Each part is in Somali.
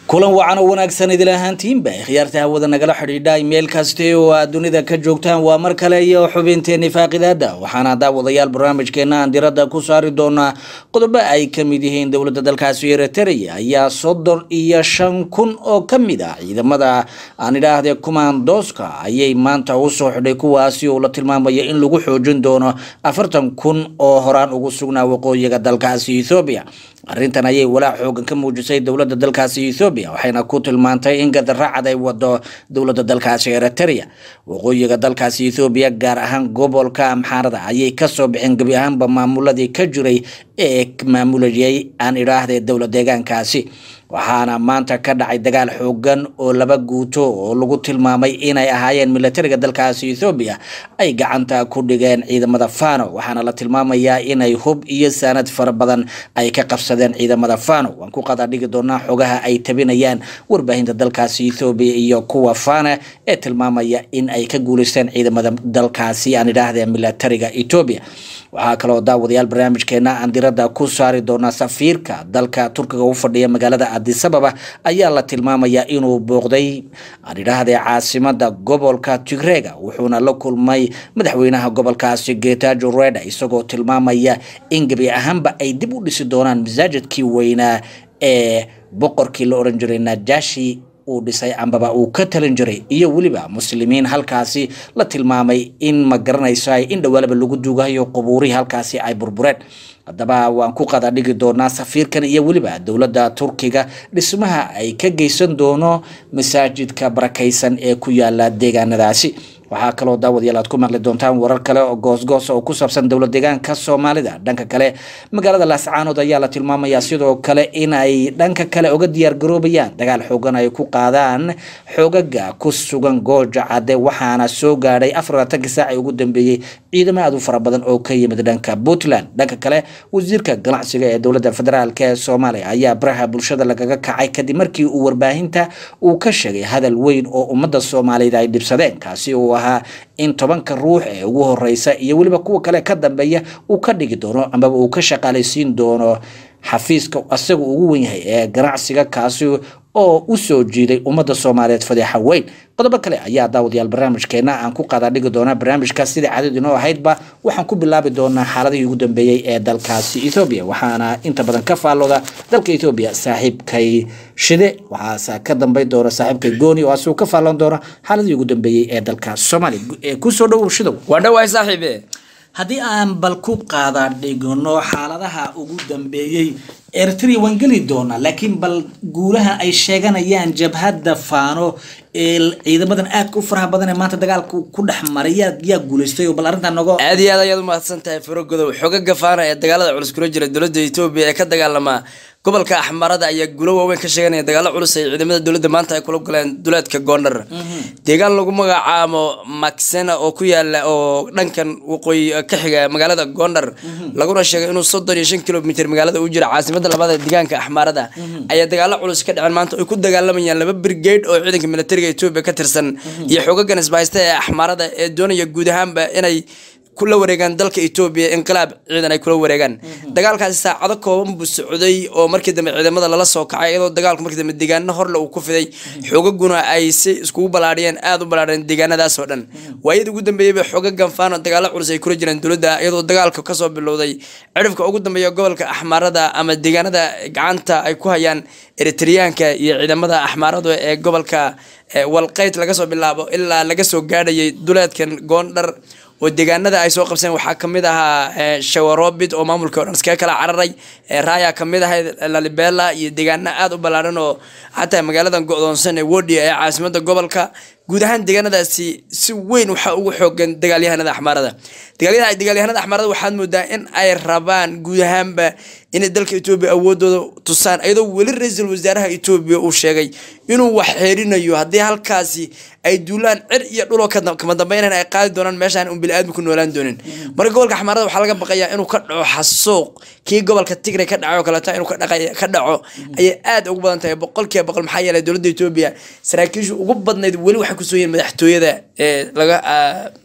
kulan wacan oo wanaagsan idil ahaantiinba khiyaarta hawada nagala xidhiidha meel kaste oo aad dunida ka joogtaan waa mar kale iyo xubinteeni faaqidaada waxaana daawadayaal barnaamijkeena aan diradda ku saari doonaa qodobo ay ka mid yihiin dowladda dalkaasi eritrea ayaa soddon iyo shan kun oo ka mid ah ciidamada aan idhaahde kumaandooska ayay maanta u soo xidhay kuwaasi oo la tilmaamaya in lagu xoojin doono afartan kun oo horaan ugu sugnaa waqooyiga dalkaasi ethoobiya arrintan ayay walaac xoogan ka muujisay dowladda dalkaasi ethoobiya waxayna ku tilmaantay in gadaracad ay wado dowladda dalkaasi eritrea waqooyiga dalkaasi ethoobiya gaar ahaan gobolka amxaarada ayay kasoo baxeen gebi ahaanba maamuladii ka jiray ee maamulayay aan idhaahde dowla deegaankaasi waxaana maanta ka dhacay dagaal xoogan oo laba guuto oo lagu tilmaamay inay ahaayeen militariga dalkaasi ethoobiya ay gacanta ku dhigeen ciidamada fano waxaana la tilmaamayaa inay hub iyo saanad fara badan ay ka qabsadeen ciidamada fano waan ku qadaa dhigi doonaa xogaha ay tabinayaan warbaahinta dalkaasi ethoobiya iyo kuwa fana ee tilmaamaya in ay ka guuleysteen ciidamada dalkaasi aan idhaahde militariga etoobiya waxaa kaloo daawadayaal barnaamijkeena aan diradda ku saari doonaa safiirka dalka turkiga u fadhiya magaalada adisababa ayaa la tilmaamayaa inuu booqday aan idhaahde caasimada gobolka tigreega wuxuuna la kulmay madaxweynaha gobolkaasi getajo reda isagoo tilmaamaya in gebi ahaanba ay dib u dhisi doonaan masaajidkii weynaa ee boqorkii la oran jiray najashi uu dhisay ambaba uu ka talin jiray iyo weliba muslimiin halkaasi la tilmaamay in ma garanayso in dhawaalaba lagu duugayo qubuurihii halkaasi ay burbureen haddaba waan ku qada dhigi doonaa safiirkan iyo weliba dowladda turkiga dhismaha ay ka geysan doono masaajidka barakaysan ee ku yaala deegaanadaasi waxaa kaloo daawadayaal aad ku maqli doontaan warar kale oo goosgoos oo ku saabsan dowla deegaanka soomaalida dhanka kale magaalada laascaanood ayaa la tilmaamayaa sidoo kale in ay dhanka kale uga diyaargaroobayaan dagaal xoogan ay ku qaadaan xoogaga ku sugan gooja cadde waxaana soo gaadhay afar labaatankii saaci ugu dambeeyey ciidamo aad u fara badan oo ka yimid dhanka puntland dhanka kale wasiirka ganacsiga ee dowladda federaalk ee soomaaliya ayaa baraha bulshada lagaga kacay kadib markii uu warbaahinta uu ka sheegay hadal weyn oo ummadda soomaaliyeed ay dhibsadeen kaasi uu ahaa in tobanka ruux ee ugu horeysa iyo weliba kuwa kale ka dambeeya uu ka dhigi doono amaba uu ka shaqaalaysiin doono xafiiska asaga ugu wen yahay ee ganacsiga kaasi oo u soo jiiday ummadda soomaaliyeed fadeexa weyn qodobo kale ayaa daawadayaal barnaamijkeena aan ku qadaa dhigi doonaa barnaamijkaas sidai caadad inoo ahaydba waxaan ku bilaabi doonaa xaaladihii ugu dambeeyey ee dalkaasi ethoobiya waxaana inta badan ka faallooda dalka ethoobiya saaxiibkay shide waxaase ka dambeyn doona saaxiibkay gooni oo asigu ka faalloon doona xaaladihii ugu dambeeyey ee dalka soomaaliya kusoo dhowow shidow waa dhawaay saaxiibe haddii aan bal ku qaada dhigno xaaladaha ugu dambeeyey eritrea waan geli doonaa laakiin bal guulaha ay sheeganayaan jabhadda faano ee ciidamadan aadka u faraha badan ee maanta dagaalka ku dhex maray yaa yaa guuleystay oo bal arrintan nogo aad iyo aad ayaad umahadsan tahay farogodow xogaga faana ee dagaalada culus kula jira dowladda etoobiya ee ka dagaalama gobolka axmarada ayaa guulo waaweyn ka sheeganaya dagaalo culus ay ciidamada dowladda maanta ay kula galeen duleedka goondhar deegaan lagu magacaabo maxena oo ku yaala oo dhankan waqooyi ka xiga magaalada goondhar laguna sheegay inuu soddon iyo shan kilomitr magaalada u jira caasimada labaad ee deegaanka axmarada ayaa dagaalo culus ka dhaceen maanta ay ku dagaalamayaan laba brigade oo ciidanka militariga etoobiya ka tirsan iyo xogagan isbahaysta ee axmarada ee doonaya guud ahaanba inay kula wareegaan dalka etoobiya inqilaab ciidan ay kula wareegaan dagaalkaasi saacado kooban buu socday oo markii dambe ciidamada lala soo kacay iyadoo dagaalku markii dambe deegaano horle uu ku fiday xoogaguna ay si iskugu balaadhiyeen aada u balaadheen deegaanadaas oo dhan waayadii ugu dambeeyeyba xoogagan faano dagaalo culus ay kula jireen dowladda iyadoo dagaalka kasoo bilowday cirifka ugu dambeeya gobolka axmaarada ama deegaanada gacanta ay ku hayaan eritreyaanka iyo ciidamada axmaaradu ee gobolka walqeyd laga soo bilaabo ilaa laga soo gaadhayay duleedkan goondhar oo deegaanada ay soo qabseen waxaa kamid ahaa shawarobit oo maamulka o dhan iskaga kala cararay raya kamid ahayd lalibela iyo deegaano aada u ballaaran oo xataa magaaladan go-doonsan ee wodia ee caasimada gobolka guud ahaan deegaanadaasi si weyn waxaa ugu xoogan dagaalyahanada axmaarada dagaalyahanada axmaarada waxaad moodaa in ay rabaan guud ahaanba inay dalka etoobiya awoodooda tusaan iyadoo weli ra-iisul wasaaraha etoobiya uu sheegay inuu wax xeerinayo haddii halkaasi ay duulaan cir iyo dhuloo kama dambaynan ay qaadi doonaan meeshaan un bili-aadmi ku noolaan doonin marka gobolka axmaarada waxaa laga baqayaa inuu ka dhaco xasuuq kii gobolka tigray ka dhacay oo kaleeto inuu ka dhaco ayay aada ugu badan tahay boqolkiiba boqol maxaa yeelay dowladda etoobiya saraakiishu ugu badnayd weli waxay kusoo yihiin madaxtooyada ee laga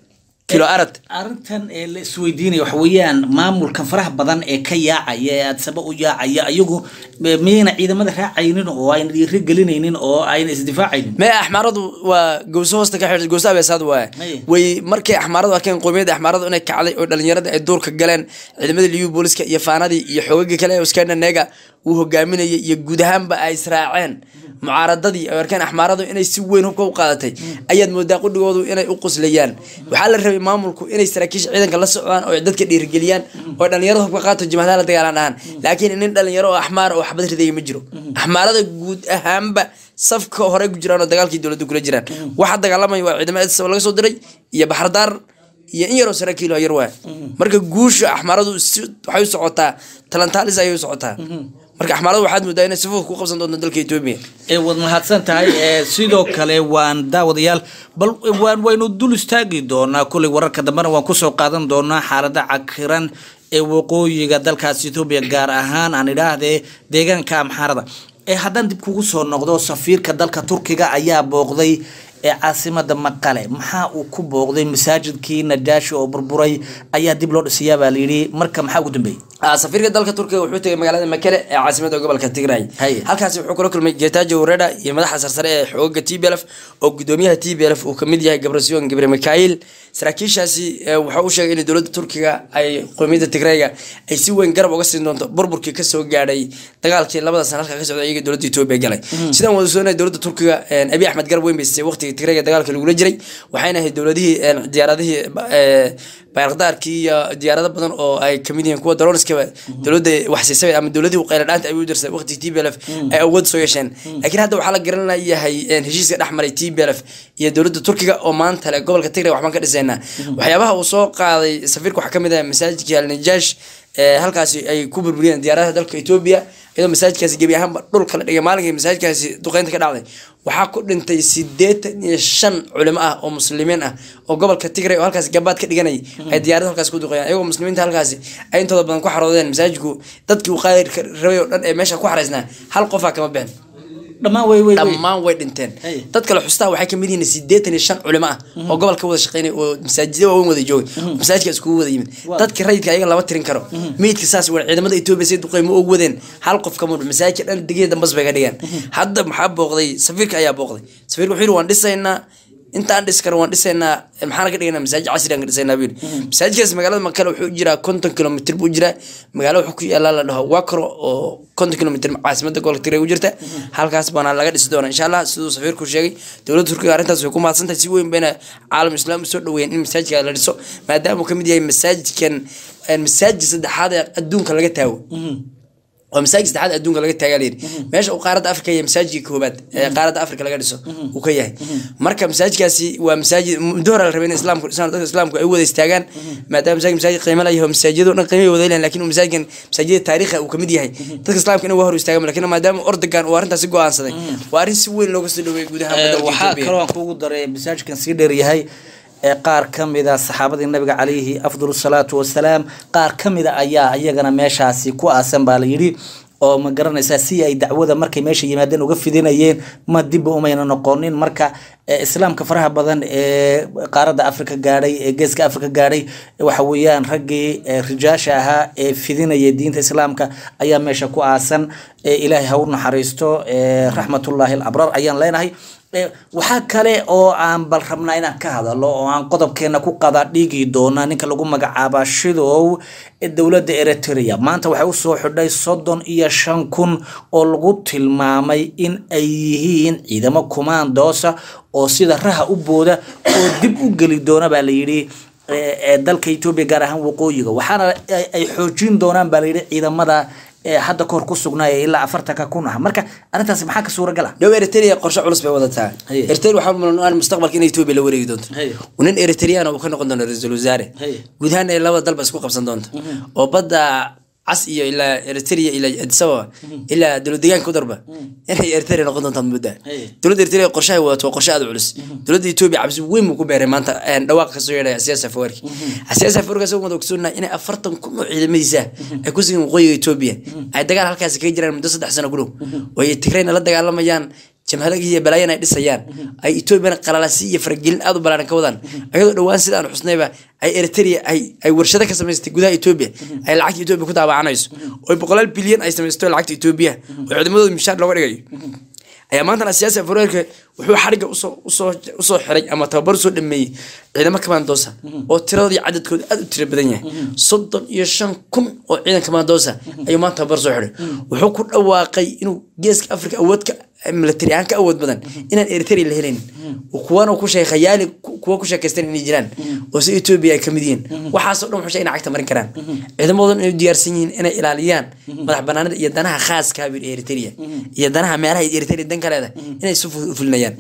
kilo arad arrintan ee la isweydiinaya waxa weeyaan maamulkan faraha badan ee ka yaacaya ee adsaba u yaacaya iyagu eh, miyayna ciidamada raacaynin oo ayna dhiiri gelinaynin oo ayna isdifaacaynin mee axmaaradu waa gowso hoosta ka xidhay gowso abeesaad waaye Aye. way markay axmaaradu arkeen qowmiyadda axmaaradu inay kacday oo dhalinyarada ay duurka galeen ciidamada liyu booliska iyo faanadii iyo xoogagii kale ee skandinega uu hogaaminayay iyo guud ahaanba ay israaceen mucaaradadii ay arkeen axmaaradu inay si weyn hubka u qaadatay ayaad moodaa qudhigoodu inay u quslayaan waxaa la rabay maamulku inay saraakiisha ciidanka la socdaan oo ay dadka dhiirigeliyaan oo dhalinyarada hubka qaato jimacdaha la dagaalan dhahaan laakiin nin dhalinyaro oo axmaar oo xabad ridaya ma jiro axmaarada guud ahaanba safka hore ku jiraan oo dagaalkii dowladda kula jiraan waxa dagaalamaya waa ciidamada saba laga soo diray iyo baxardaar iyo in yaroo saraakiilo yar waa marka guusha axmaaradu si waxay u socotaa talantaalis ayay u socotaa marka axmaaradu waxaad moodaa inay sifuuf ku qabsan doonto dalka etoobiya ee waad mahadsan tahay ee sidoo kale waan daawadayaal bal waan waynu dul istaagi doonaa kuley wararka dambena waan kusoo qaadan doonaa xaalada cakiran ee waqooyiga dalkaas etoobiya gaar ahaan aan idhaahdee deegaanka amxaarada ee haddaan dib kugu soo noqdo safiirka dalka turkiga ayaa booqday ee caasimada maqale maxaa uu ku booqday masaajidkii najaashi oo burburay ayaa dib loo dhisayaa baa layidhi marka maxaa ugu dambeeyey Ah, safiirka dalka turkiga wuxuu tegay magaalada makele ee caasimada gobolka tigray Haye. halkaasi wuxuu kula kulmay getajo wareda iyo madaxa sarsare ee xooga t b lf oo gudoomiyaha t b lf uu kamid yahay gabrasiyon gabre mikail saraakiishaasi eh, wuxuu u sheegay in dowladda turkiga ay qowmiyadda tigrayga ay si weyn garab uga siin doonto burburkii kasoo gaadhay dagaalkii labada sana halka ka socda iyaga dowladda etoobiya galay sidaan wada soonay dowladda turkiga eh, abiy axmed garab weyn bay siisay waqtigii tigrayga dagaalka lagula jiray waxayna ahayd dowladihii eh, diyaaradihii eh, bayrakdaarkii iyo diyaarado badan oo ay kamid yihiin kuwa daroniskaba dowladda waxsiisay ama dowladii qayla dhaanta ay u dirsay waqti t b l f ay awood soo yeesheen laakiin hadda waxaa la garanayahay een, heshiiska dhex maray t b l f iyo dowladda turkiga oo maanta le gobolka tigray waxbaan ka dhisaynaa waxyaabaha uu soo qaaday safiirka waxaa kamid ah masaajidkii alnajash ee halkaasi ay ku burburiyeen diyaaradaha dalka etoobiya iyadoo masaajidkaasi gebi ahaanba dhulka la dhigay maalinkii masaajidkaasi duqeynta ka dhacday waxaa ku dhintay sideetan iyo shan culimo ah oo muslimiin ah oo gobolka tigray oo halkaasi gabaad ka dhiganayay ay diyaarada halkaasi ku duqeeyaan iyagoo muslimiinta halkaasi ay intooda badan ku xaroodeen masaajidku dadkii uu qaadi rabay oo dhan ee meesha ku xaraysnaa hal qofaa kama bixin dhammaan way way way dhammaan way dhinteen Hey. dad kale xustaa waxay kamid yihiin sideetan iyo shan culimo ah oo gobolka wada shaqeynay oo masaajida waaweyn wada joogay masaajidka iskugu wada yimid Wow. dadka rayidka ayaga lama tirin karo meydka saas waa ciidamada etoobiya say duqeymo og wadeen hal qof kama dhin masaajidka dhan digaya dambas bay ka dhigeen hadda maxaa booqday safiirka ayaa booqday safiirka wuxuu yidhi waan dhisaynaa intaan dhis karo waan dhisaynaa maxaana ka dhiganaa masaajid casri aan ka dhisaynaa buu yidhi masaajidkaas magaalada makale wuxuu jiraa konton kilomitr buu jiraa magaalo wuxuu ku yaalaa la dhaho wakro oo konton kilomitr caasimada gobolka tigray u jirta halkaas baana laga dhisi doona insha allah siduu safiirku sheegay dowladda turkiga arrintaas way ku mahadsantahay si weyn bayna caalam islaam usoo dhaweeyeen in masaajidka la dhiso maadaama uu kamid yahay masaajidkan een, masaajid saddexaad ee adduunka laga taago waa masaajid saddexaad adduunka laga taagaa layidhi meesha uu qaaradda afrika yahay masaajidka koobaad ee qaaradda afrika laga dhiso uu ka yahay marka masaajidkaasi waa masaajid muddo hore la rabay in islaamku dhisaan dadka islaamku ay u wada istaagaan maadaama masaajid masaajid qiimo la yahay oo masaajidyo dhan qiimo ay wada leeyihin laakiin uu masaajidkan masaajidda taariikha uu kamid yahay dadka islaamka inay waa hor istaagaan laakiin maadaama ordogan uu arrintaasi go'aansaday waa arrin si weyn looga soo dhaweeyay guud ahaan Ee, dalka waxaa Ethiopia. kaloo aan kugu daray masaajidkan sii dheer yahay ee qaar ka mid a saxaabadii nabiga calayhi afdal salaatu wasalaam qaar ka mid a ayaa iyagana meeshaasi ku aasan baa la yidhi oo ma garanaysaa si ay dacwada markay meesha yimaadeen uga fidinayeen ma dibba umayna noqonin marka ee, islaamka faraha badan ee qaaradda afrika gaadhay ee geeska afrika gaadhay waxa weeyaan raggii ee, rijaasha ahaa ee fidinaya diinta islaamka ayaa meesha ku aasan ee, ilaahay ha u naxariisto ee, raxmatullaahi alabrar ayaan leenahay Ee, waxaa kale oo aan bal rabnaa inaan ka hadalo oo aan qodobkeena ku qada dhigi doona ninka lagu magacaaba shidow ee dowladda eritrea maanta waxay usoo xidhay soddon iyo shan kun oo lagu tilmaamay in ay yihiin ciidamo kumaandoosa oo sida raha u booda oo dib u geli doona baa layidhi ee ee dalka etoobiya gaar ahaan waqooyiga waxaana ay- ay xoojin doonaan baa layidhi ciidamada ee hadda kahor ku sugnaaya ilaa afartanka kun ah marka arrintaasi maxaa ka suuragal ah dhow eritrea qorshe culus bay wadataa Haye. eritrea waxaa mudan mustaqbalka in etoobiya la wareegi doonto Haye. nin eritrean uu ka noqon doono ra-iisul wasaare Haye. guud ahaan ay labada dalba isku qabsan doonto oo badda cas iyo ilaa eritrea ilaa addis ababa ilaa dowlad deegaanka u darba inay eritrea noqon doontaan mudda Haye. dowladda eritrea qorshahay wadato waa qorshe aad u culus dowladda etoobiya cabsi weyn buu ku beeray maanta een, dhawaaq kasoo yeedhaya siyaasa fawarki siyaasa fawarki asagoo wada ogsoonaa inay afartan kun oo ciidamadiisa ay ku sigin waqooyiga etoobiya ay dagaal halkaasi kaga jiraan muddo saddex sano ku dhow oo ay tigrayna la dagaalamayaan jamhadagi iyo balaayan ay dhisayaan ay etoobiyana qalalasi iyo faragelin aad u balaaran ka wadaan ayadoo dhowaan sida aan xusnayba ay eritrea ay ay warshado ka samaystay gudaha etoobiya ay lacagta etoobiya ku daawacanayso oo boqolaal bilyan ay samaysto lacagta etoobiya oo ciidamadooda mishaar looga dhigayo ayaa maantana siyaasi afreerka wuxuu xariga usoo usoo usoo xiray ama tababar usoo dhameeyey ciidamo kamandoosa oo tiradooda iyo cadadkooda aad u tiro badan yahay soddon iyo shan kun oo ciidan kamandoosa ayuu maanta tababar soo xiray wuxuu ku dhawaaqay inuu geeska afrika awoodka military ahaan ka awood badan inaan eritrea la helayn kuwana ku sheegay khayaali kuwa ku sheekaystan inay jiraan oo si etoobiya ay kamid yihiin waxaasoo dhan wuxuu sheegay inay cagta marin karaan ciidamadoodan inay u diyaarsan yihiin inay ilaaliyaan madax banaanida iyo danaha khaaska bir eritrea iyo danaha meelaha eritrea dan ka leedahay inay si fudud u fulinayaan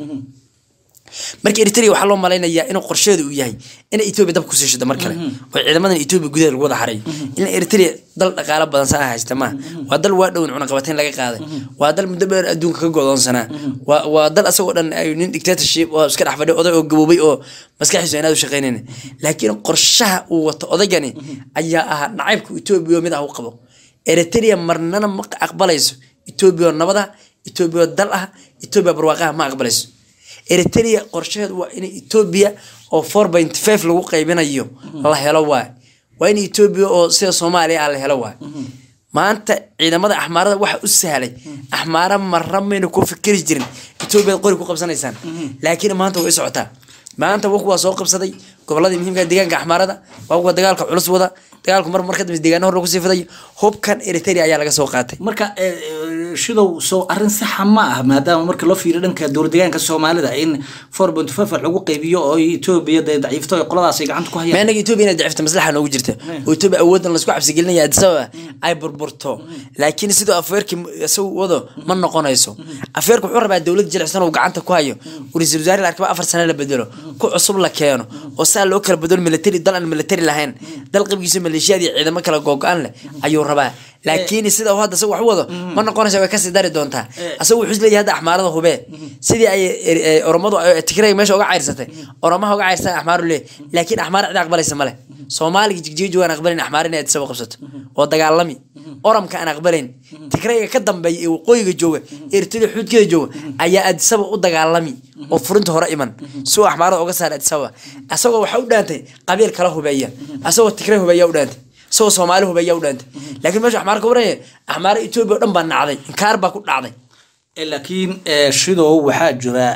marka eritrea waxaa loo malaynayaa inuu qorsheedu uu yahay inay etoobiya dab kusii shido mar kale oo ciidamadan etoobiya gudaha lagu wada xaray in eritrea dal dhaqaalo badan saa haysta maaha waa dal waa dhown cunaqabateyn laga qaaday waa dal muddo dheer adduunka ka godoonsanaa waa waa dal asagoo dhan ay nin dictatorship oo iska dhex fadhiya oday oo gaboobay oo maskaxiisu inaad u shaqaynayn laakiin qorshaha uu wato odaygani ayaa ahaa nacaybka etoobiya oo mid ah u qabo eritrea marnana ma aqbalayso etoobiya oo nabada etoobiya oo dal ah etoobiya barwaaqaha ma aqbalayso eritrea qorshaheedu waa in etoobiya oo four point five lagu qaybinayo la helo waay waa in etoobiya oo sida soomaaliya ah la helo waay maanta ciidamada axmaarada waxa u sahlay axmaara marra mayna ku fikiri jirin etoobiyaad qori ku qabsanaysaan laakiin maanta way socotaa maanta wak waa soo qabsaday goboladii muhiimka deegaanka axmaarada waa kuwa dagaalka culus wada dagaalku mar mar kadambe deegaano hor lagu sii fiday hubkan eritrea ayaa laga soo qaatay marka shidow soo arrin saxa ma ah maadaama marka loo fiiriyo dhanka dowladegaanka soomaalida in four point five lagu qaybiyo oo etoobiya dee daciifto ay qoladaas ay gacanta ku hayaan maanaga etoobiya inay dacifta maslaxa noogu jirta oo etoobiya awooddan laisku cabsigelinaya addis ababa ay burburto laakiin sidoo afeerkii isagu wado ma noqonayso afeerka wuxuu rabaa dowlad jilicsan uu gacanta ku hayo ra-iisul wasaare la arkaba afar sane la bedelo ku cusub la keeno oo saa loo kala bedelo military dal aan military lahayn dal qabkiisa maleeshiyaad iyo ciidamo kala googo-an leh ayuu rabaa laakiin sida uu hadda isagu wax u wado ma noqonaysa way kasii dari doontaa asagu wuxuu isleeyahay hadda axmaarada hubee sidii ay oromadu tigray meesha uga cayrsatay oromaha uga cayrsatay axmaaru lee laakiin axmaar cid aqbalaysa male soomaaliga jigjiga waan aqbalayn axmaar inay addis ababa qabsato oo dagaalami oramka aan aqbalayn tigrayga ka dambeeya ee waqooyiga jooga eritrea xuudkeeda jooga ayaa addis ababa u dagaalami oo furinta hore iman si uu axmaarada uga saara addis ababa asagoo waxaa u dhaantay qabiil kala hubeeya asagoo tigray hubeeya u dhaantay isagoo soomaali hubeeya u dhaantay laakiin meesha axmaar ka waraya axmaara etoobiya o dhan baa nacday inkaar baa ku dhacday laakiin shidow waxaa jira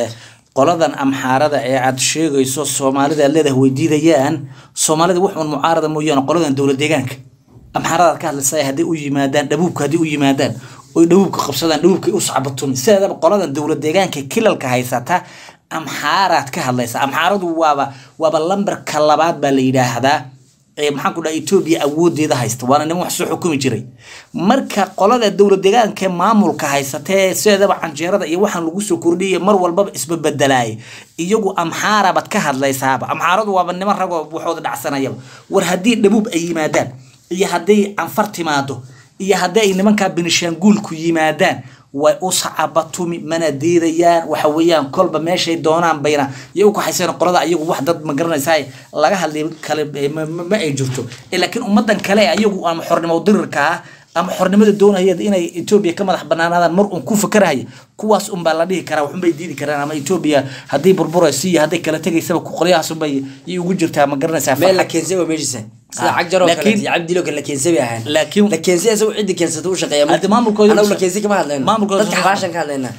qoladan amxaarada ee aad sheegayso soomaalida aad leedahay weydiidayaan soomaalida wuxuun mucaarada mooyaane qoladan dowlad deegaanka amxaarada ka hadlaysa hadday u yimaadaan dhabuubka hadday u yimaadaan oy dhabuubka qabsadaan dhabuubkay u sacbatun sideedaba qoladan dowlad deegaanka kilalka haysata amxaaraad ka hadlaysa amxaaradu waaba waaba lambarka labaad baa la yidhaahdaa maxaan ku dhaha etoobiya awoodeeda haysta waana niman wax soo xukumi jiray marka qolada dowlad deegaanka maamulka haysatee sideedaba canjeerada iyo waxaan lagu soo kordhiyay mar walbaba isbabedelaay iyagu amxaarabaad ka hadlaysaaba amxaaradu waaba niman ragoo waxooda dhacsanayaba war haddii dhabuub ay yimaadaan iyo hadday anfar timaado iyo haddii ay nimankaa benishaanguulku yimaadaan way u sacabatumi mana diidayaan waxa weeyaan kolba meeshay doonaan bayna iyo u kaxayseen qolada iyagu wax dad ma garanaysaa laga hadlay kale ma ay jirto laakiin ummadan kale ayagu ama xornimo dirirka ah ama xornimada doonaya inay etoobiya ka madax banaanaadaan mar uun ku fakarahaya kuwaas unbaa la dhihi karaa waxunbay diidi karaan ama etoobiya haddii burburayso iyo hadday kala tegaysaba qolyahaas unbay yay ugu jirtaa ma garanaysaa meel la keensay waa meeshiisa sida cagjar oo kale iyo cabdilo kale la keensay bay ahaan laakiin la keensay isagu ciddi keensata u shaqeeya Hadda maamulkooda- anagu la keensay kama hadlayno maamulkooda- dadka xabaashan ka hadlaynaa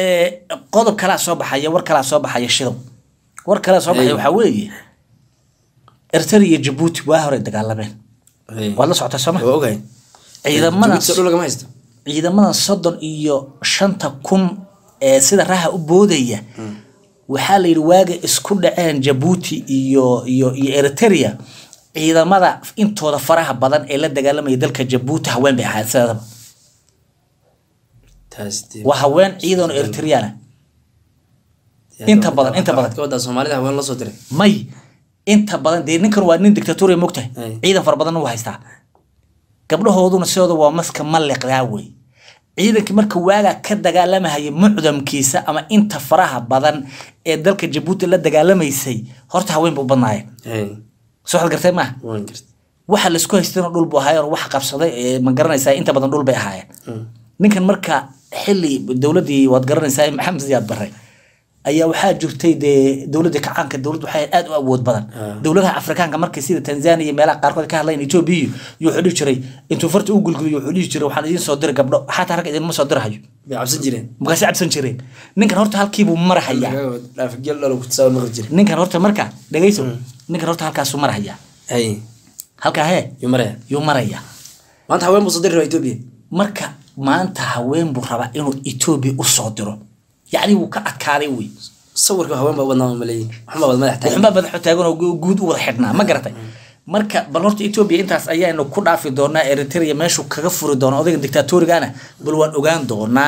qodob kalaa soo baxaya war kalaa soo baxaya shidow war kalaa soo baxaya waxaa weeye eritrea iyo jabuuti waa hore dagaalameen waad la socotaa sooma waa ogahay ciidamadan Jabuuti dhul lagama haysto ciidamadan soddon iyo shanta kun ee sida raha u boodaya waxaa la yidhi waaga isku dhaceen jabuuti iyo iyo iyo eritrea ciidamada intooda faraha badan ee la dagaalamaya dalka jabuuti haween bay ahayd sideedaba taas dee waa haween ciidan oo eritreana inta badan inta badan ka wadaa soomaalida haween lasoo diray may inta badan dee ninkan waa nin dictatoriya mogtahay Ay. ciidan fara badanna wuu haystaa gabdhahooduna sidooda waa maska maliqdaa wey ciidankii marka waagaa ka dagaalamahaya mucdamkiisa ama inta faraha badan ee dalka jabuuti la dagaalamaysay horta haween buu badnaayeen soo xad gartay maaha waan garta waxa laisku haystayna dhul buu ahaayeen oo wax qabsaday ee ma garanaysaa inta badan dhul bay ahaayeen ninkan marka xili dowladii waad garanaysaa maxamed siyaad bare ayaa waxaa jirtay dee dowladda kacaanka dowlad waxay aad u awood badan dowladaha afrikaanka markay sida tanzania iyo meelaha qaarkood ka hadlayn etoobiya iyo wuxuu dhihi jiray intuu farta u gulguliyo wuxuu dhihi jiray waxaan idiin soo diray gabdho xataa rag idinma soo dirahayo bay cabsan jireen markaasi cabsan jireen ninkan horta halkiibuu marahayaa dhaafageel dhalo ku tasaawan maqli jiray ninkan horta marka dhegayso ninkan horta halkaasuu marahayaa hay halkaa hee yuu maraya yuu marayaa maanta haween buu soo diri rabaa etoobiya marka maanta haween buu rabaa inuu etoobiya u soo diro yacni wuu ka adkaaday wey sawirka haween baa wadnaa maleeyin waxma wad madax taagan waxunbaa madaxu taagan oo gu- guud u wada xidhnaa ma garatay marka bal horta etoobiya intaas ayaanu ku dhaafi doonaa eritrea meeshuu kaga furi doona odayga dictatorigana bal waan ogaan doonaa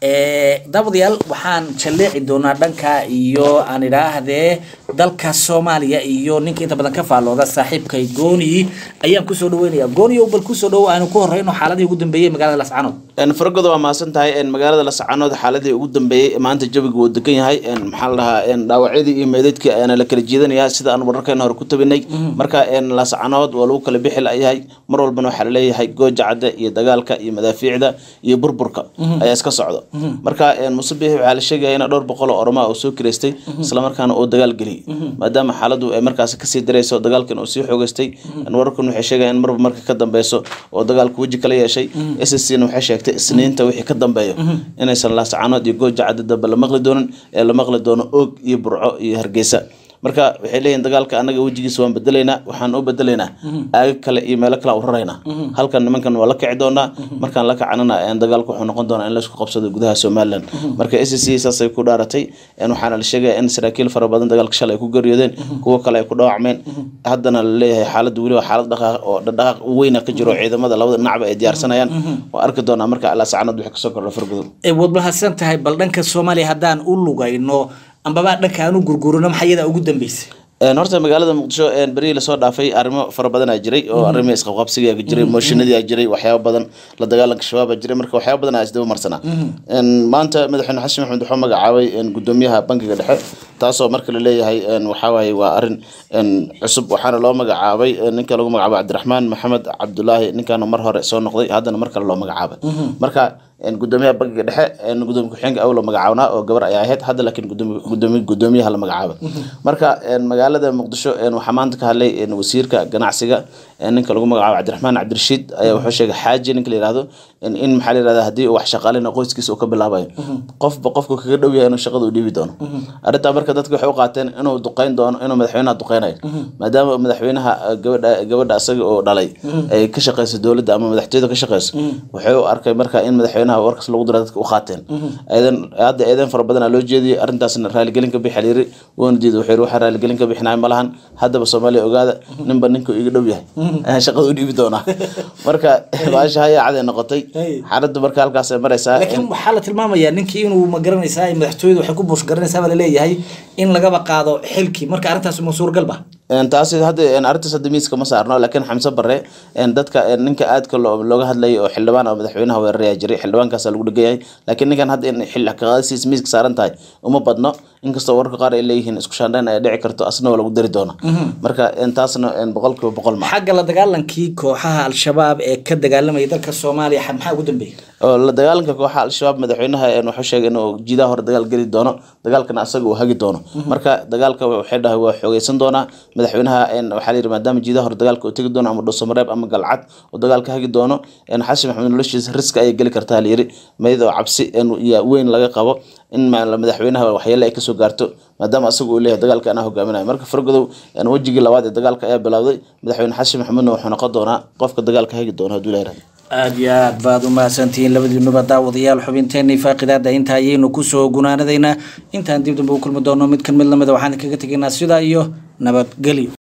Eh, daawadayaal waxaan jalleeci doonaa dhanka iyo aan idhaahdee dalka soomaaliya iyo ninka inta badan ka faallooda saaxiibkay gooni ayaan kusoo dhaweynaya gooniyow bal kusoo dhawo aanu ku horeyno xaaladii ugu dambeeyey magaalada lascanood fargoda waa mahadsan tahay magaalada lascanood xaaladii ugu dambeeyey maanta jawiga wuu degan yahay maxaa la dhahaa dhaawacyadii iyo meedeedkii ayaana la kala jiidanaya sida aan wararkeena hore ku tabinay marka lascanood waa lagu kala bixi layahay mar walbana waxaa laleeyahay gooja cadde iyo dagaalka iyo madaafiicda iyo burburka ayaa iska socdo marka musabix waxaa la sheegaya in dhowr boqol oo oroma uu soo kireystay islamarkaana uu dagaal geliyay maadaama xaaladu ay markaasi kasii darayso dagaalkan uu sii xoogeystay wararkan waxay sheegayaan in marba marka ka dambeyso oo dagaalku weji kala yeeshay s c na waxay sheegtay isniinta wixii ka dambeeyo inaysan laascanood iyo gooja cadde dambe la maqli doonin ee la maqli doono oog iyo burco iyo hargeysa marka waxay leeyihin dagaalka anaga wejigiisa waan bedelaynaa waxaan u bedelaynaa aaga kale iyo meelo kale u raraynaa halkan nimankan waa la kici doonaa markaan la kacanana dagaalka wuxuu noqon doonaa in laisku qabsado gudaha somalilan marka s c saasay ku dhaaratay waxaana la sheegaya in saraakiil fara badan dagaalka shalay ay ku geeriyoodeen kuwo kale ay ku dhaawacmeen haddana la leeyahay xaaladda weliba xaalad dhaqaaq oo dhaqaaq weyna ka jiro ciidamada labada dhinacba ay diyaarsanayaan waa arki doonaa marka alaa sacanad wixii kasoo kordha fargudow waad mahadsan tahay bal dhanka soomaaliya haddaan u lugayno ambaba dhanka aan u gurgurino maxaa iyada ugu dambeysay horta magaalada muqdisho berihii lasoo dhaafay arrimo fara badanaa jiray oo arrimii isqabqabsigaa jiray mooshinadii jiray waxyaaba badan la dagaalanka shabaaba jiray marka waxyaaba badan aa isdaba marsanaa maanta madaxweyne xasan maxamed wuxuu magacaabay gudoomiyaha bankiga dhexe taasoo marka laleeyahay waxawaaye waa arrin cusub waxaana loo magacaabay ninka lagu magacaabo cabdiraxmaan maxamed cabdulaahi ninkaana mar hore soo noqday haddana mar kale loo magacaabay marka gudoomiyaha bankiga dhexe gudoomiye ku-xigeenka awlo magacaabnaa oo gabar ay ahayd hadda laakiin gudoomiye gudoomiyaha la magacaabay marka magaalada muqdisho waxaa maanta ka hadlay wasiirka ganacsiga ninka lagu magacaabo cabdiraxmaan cabdirashiid ayaa wuxuu sheegay xaaji ninka la yihahdo in maxaa la yihahda haddii uu wax shaqaalina qoyskiisa uu ka bilaabayo qofba qofku kaga dhow yahay inuu shaqada u dhiibi doono arrintaa marka dadka waxay u qaateen inuu duqeyn doono inuu madaxweynaha duqeynayo maadaama madaxweynaha gabadha gabadha asaga oo dhalay ay ka shaqeyso dowladda ama madaxtooyada ka shaqeyso wuxuu u arkay marka in madaxweynaha warkas lagu dira dadka u qaateen eedan hadda eedan fara badanaa loo jeediyey arrintaasna raaligelin ka bixi layiri wuuna diiday wuxuu yiri waxaa raaligelin ka bixinaya ma lahan haddaba soomaaliya ogaada ninba ninka iga dhow yahay ayaan shaqada u dhiibi doonaa marka baasha hayaa caday noqotay xaaladdu marka halkaasay maraysaa laakiin waxaa la tilmaamayaa ninkii inuu ma garanaysaa madaxtooyadu waxay ku buush garanaysaa baa laleeyahay in lagaba qaado xilkii marka arrintaas ma suuragal ba taasi hadda arrintaas hadda miiska ma saarno laakiin xamse bare dadka ninka aadka looga hadlayay oo xildhibaan oo madaxweynaha weeraraya jiray xildhibaankaasa lagu dhegan yahay laakiin ninkan hadda in xil kaqaadasiis miiska saaran tahay uma badno inkastoo wararka qaar ay leeyihiin isku shaandhayn ay dhici karto asna waa lagu dari doona marka taasna boqol kiiba boqol ma xagga la dagaalankii kooxaha al-shabaab ee ka dagaalamaya dalka soomaaliya maxaa ugu dambeeyay oo la dagaalanka kooxaha al-shabaab madaxweynaha wuxuu sheegay inuu jiidaha hore dagaal geli doono dagaalkana asaga uu hagi doono marka dagaalka waxay dhahay waa xoogeysan doonaa madaxweynaha waxaa layidhi maadaama jiidaha hore dagaalka uu tegi doono ama dhuusamareeb ama galcad uu dagaalka hagi doono xasan maxamed noloshiisa riska ayay geli kartaa layidhi mayad oo cabsi weyn laga qabo in madaxweynaha waxyeele ay kasoo gaarto maadaama asaga uu leeyahay dagaalka anaa hogaaminayo marka fargodow wejigii labaad ee dagaalka ayaa bilowday madaxweyne xasan maxamedna wuxuu noqon doonaa qofka dagaalka hagi doona hadduu leeyahay aada iyo aad baad u mahadsantihiin labadiinuba daawadayaal xubinteenii faaqidaada inta ayaynu kusoo gunaanadaynaa intaan dib dambe u kulmi doono mid kan mid lamida waxaan kaga tegaynaa sidaa iyo nabadgelyo